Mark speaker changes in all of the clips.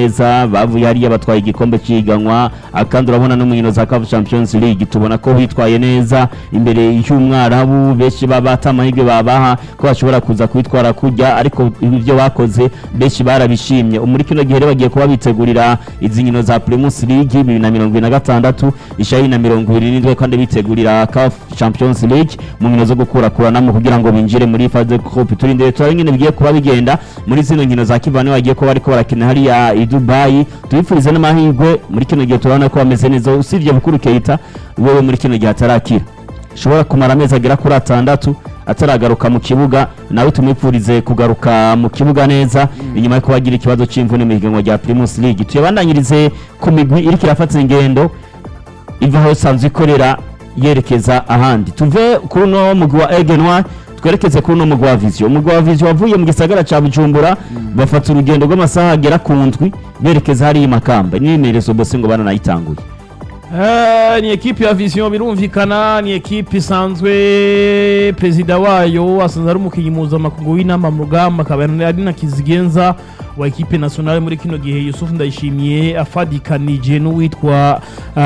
Speaker 1: neza bavuye hariya batwaye igikombe cy'ihiganwa ah, kandi urabona no mu nkino za CAF Champions League tubona ko bitwaye neza imbere y'umwarabu benshi baba amahirwe babaha ko bashobora kuza kwitwara kujya ariko ibyo bakoze benshi barabishimye muri kino gihe rero bagiye kuba bitegurira izi nkino za Primus League bibiri na mirongo ibiri na gatandatu ishayi na mirongo ibiri n'indwi kandi bitegurira CAF Champions League mu nkino zo gukurakuranamo kugira ngo binjire muri phase de groupe turindire turabe nyine bigiye kuba bigenda muri zino nkino za Kivane bagiye kuba bariko barakina hariya i Dubai tubifurize n'amahirwe muri kino gihe turabona ko bameze neza usibye Bukuru Keita wewe muri kino gihe atarakira ashobora kumara amezi agera kuri atandatu ataragaruka mu kibuga nawe tumwipfurize kugaruka mu kibuga neza inyuma yo kuba agira ikibazo cy'imvune mu higanwa rya Primus League tuyabandanyirize ku migwi iriko irafata ingendo iva aho isanzwe ikorera yerekeza ahandi tuve kuri uno mugwi wa Aigle Noir twerekeze kuri uno mugwi wa Vision umugwi wa Vision wavuye mu gisagara ca Bujumbura bafata urugendo rw'amasaha agera ku ndwi berekeza hariya i Makamba n'imyerezo bose ngo baranayitanguye
Speaker 2: Eh, ni ekipi ya vision birumvikana ni ekipi isanzwe perezida wayo asanzwe ari umukinnyi mpuzamakungu w'inama mu rugamba akaba ari na kizigenza wa ekipe nationale muri kino gihe yusufu ndayishimiye afadikanije n'uwitwa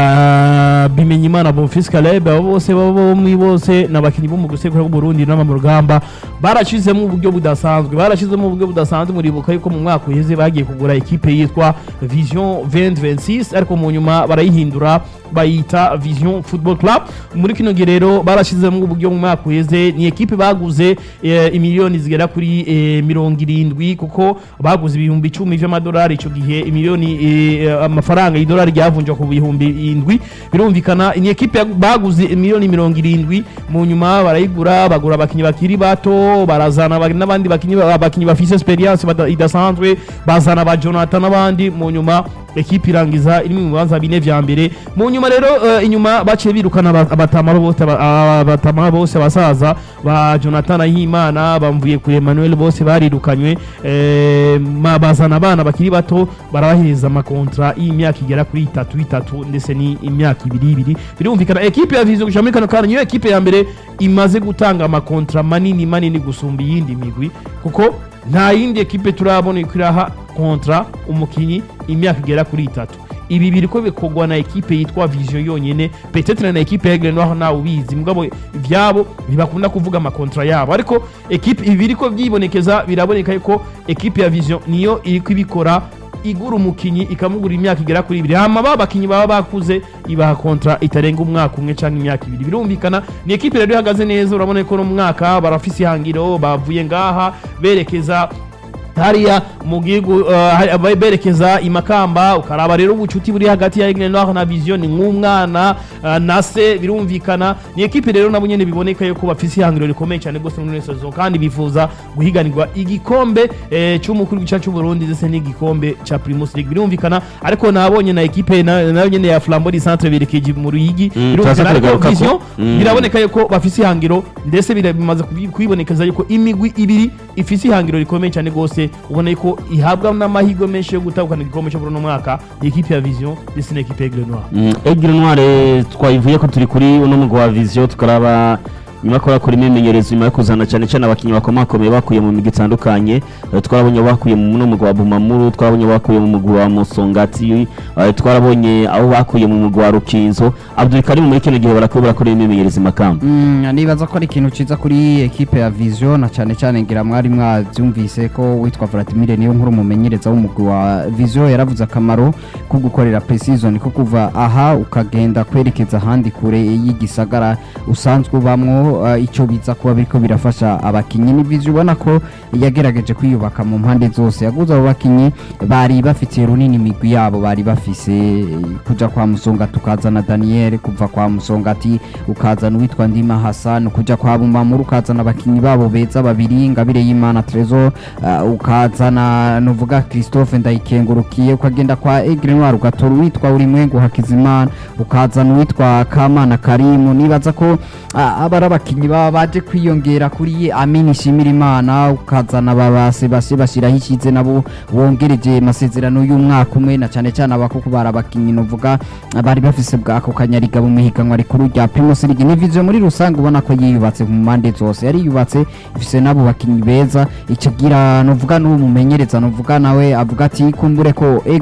Speaker 2: ah, bimenyimana bonfils caleb abo bose bombi bose ni abakinnyi bo mu gusekura bw'uburundi inama mu rugamba barashizemo uburyo budasanzwe barashizemo uburyo budasanzwe muribuka yuko mu mwaka uheze bagiye kugura ekipe yitwa vision 2026 ariko mu nyuma barayihindura bayita vision football club muri kino gihe rero barashizemo uburyo mu mwaka uheze ni ekipe baguze eh, imiliyoni zigera kuri eh, mirongo irindwi kuko baguze ibihumbi icumi vy'amadolari ico gihe imiliyoni eh, amafaranga y'idolari ryavunjwa ku bihumbi indwi birumvikana ni ekipe yagu- baguze imiliyoni mirongo irindwi mu nyuma barayigura bagura abakinyi bakiri bato barazana aba- n'abandi bakinyi ba- abakinyi bafise experience bada- idasanzwe bazana ba Jonathan n'abandi mu nyuma ekipe irangiza iri mu bibanza bine vya mbere mu nyuma rero eh, inyuma baciye birukana aba- abatama bose aba- abatama bose abasaza ba Jonathan Ahimana bamvuye kuri Emmanuel bose barirukanywe eh, ma- bazana abana bakiri bato barabahereza amakontra y'imyaka igera kuri itatu itatu ndetse ni imyaka ibiri ibiri birumvikana ekipe ya Vision muri kano kanya niyo ekipe ya mbere imaze gutanga amakontra manini manini gusumba iyindi migwi kuko nta yindi ekipe turabona iko iraha kontra umukinyi imyaka igera kuri itatu ibi biriko bikorwa na ekipe yitwa vision yonyene petetre na ekipe ya Aigle Noir nawe ubizi mugabo ivyabo ntibakunda kuvuga amakontra yabo ariko ekipe ibi biriko vyibonekeza biraboneka yuko ekipe ya vision niyo iriko ibikora igura umukinyi ikamugura imyaka igera kuri ibiri hama ba bakinyi baba bakuze ibaha kontra itarenga umwaka umwe canke imyaka ibiri birumvikana ni ekipe rero ihagaze neza urabona ko no mu mwaka barafise ihangiro bavuye ngaha berekeza hariya mu gihugu uh, hari- berekeza imakamba ukaraba rero ubucuti buri hagati ya Aigle Noir na Vision ni nk'umwana uh, na se birumvikana ni ekipe rero nabo nyene biboneka yuko bafise ihangiro rikomeye cyane gose muri ino saison kandi bifuza guhiganirwa igikombe eh, cy'umukuru w'igica cy'u Burundi ndetse n'igikombe ca Primus League birumvikana ariko nabonye na ekipe na- nayo nyene ya Flambeau du Centre berekeje mu Ruyigi
Speaker 1: Mm,
Speaker 2: birumvikana
Speaker 1: turaza
Speaker 2: ariko
Speaker 1: kubigarukako.
Speaker 2: Vision
Speaker 1: Mm.
Speaker 2: biraboneka yuko bafise ihangiro ndetse bira- bimaze kubi- kwibonekeza yuko imigwi ibiri ifise ihangiro rikomeye cyane gose ubona yuko ihabwa n'amahirwe menshi yo gutahukana igikombe cyo muri uno mwaka ni ekipe ya Vision ndetse n'ekipe ya Aigle Noir
Speaker 1: Mm, Aigle Noir eh, twayivuye ko turi kuri uno mugwi wa Vision tukaraba nyuma ko bakora imyimenyerezo nyuma yo kuzana cyane cyane abakinnyi bakomakomeye bakuye mu migi itandukanye eh, twarabonye bakuye mu no mugwi wa Bumamuru twarabonye bakuye mu mugwi wa Musongati eh, twarabonye aho bakuye mu mugwi wa Rukinzo Abdul Karim muri kino gihe barakora barakora imyimenyerezo i Makamba
Speaker 3: Mm, nibaza ko ari ikintu ciza kuri ekipe ya Vision na cyane cyane ngira mwari mwavyumvise ko witwa Vladimir niyo nkuru mumenyereza w'umugwi wa Vision yaravuze akamaro ko gukorera pre-season ko kuva aha ukagenda kwerekeza ahandi kure y'igisagara usanzwe ubamwo uh, ico biza kuba biriko birafasha abakinyi ni Vision ubona ko yagerageje kwiyubaka mu mpande zose yaguze abo bakinyi bari bafitiye runini imigwi yabo bari bafise eh, kuja kwa Musonga tukazana Daniel kuva kwa Musongati ukazana uwitwa Ndima Hassan kuja kwa Bumamuru ukazana abakinyi babo beza babiri Ngabire y'Imana Trezor uh, ukazana novuga Christophe Ndayikengurukiye ukagenda kwa Aigle Noir ugatora uwitwa Urimwengu Hakizimana ukazana uwitwa Kamana Karimu nibaza ko uh, aba ari abakinyi baba baje kwiyongera kuri Amini Shimirimana ukazana babase base bashiraho ishize nabo wongereje amasezerano y'umwaka umwe na cyane cyane abakoko bari abakinyi novuga bari bafise bwako kanyariga mu mihiganwa rikuru rya Primus League ni vision muri rusange ubona ko yiyubatse mu mpande zose yari yubatse ifise nabo bakinyi beza icagira novuga n'uwo mumenyereza novuga nawe avuga ati kumbure ko